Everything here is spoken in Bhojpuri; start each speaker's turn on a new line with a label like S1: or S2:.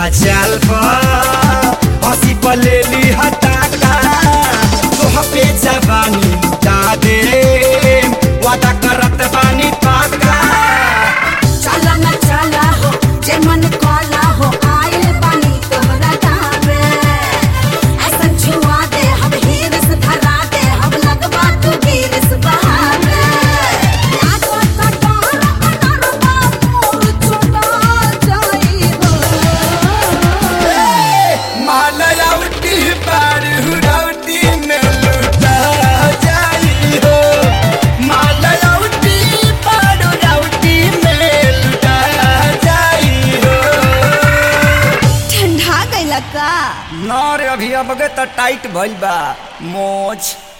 S1: सीधा चाल पर हंसी पलेली हटाका तोह पे जवानी लुटा दे वादा करत बानी पाका
S2: चला न चला हो जे मन काला हो आइल बानी तोहरा गावे ऐसन छुआ दे हम हीरस धरा दे हम लगवा तू गिरस बहावे लागो कटार कटार बाबूर छुटा जाई हो
S1: मालयावती पार हुरावती में लुटा जाई हो मालयावती पार हुरावती में लुटा जाई हो
S2: ठंडा गइला का
S1: ना रे अभी अब तो टाइट भइल बा मोच